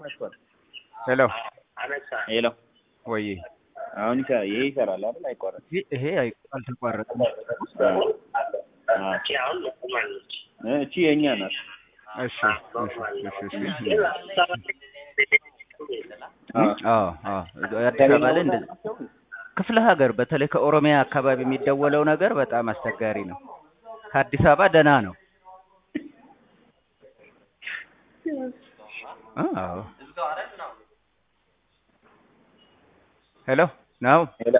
ሄሎ ሄሎ ወይ አሁን ይሰራ ይሄ ይሰራል አይደል? አይቋረጥ ይሄ ይሄ አይ- አልተቋረጠም። እቺ የኛ ናት። እሺ እሺ እሺ እሺ አዎ። አዎ አዎ አዲስ አበባ ላይ እንደዚህ ክፍለ ሀገር በተለይ ከኦሮሚያ አካባቢ የሚደወለው ነገር በጣም አስቸጋሪ ነው። ከአዲስ አበባ ደህና ነው። አዎ ሄሎ ነው ሄሎ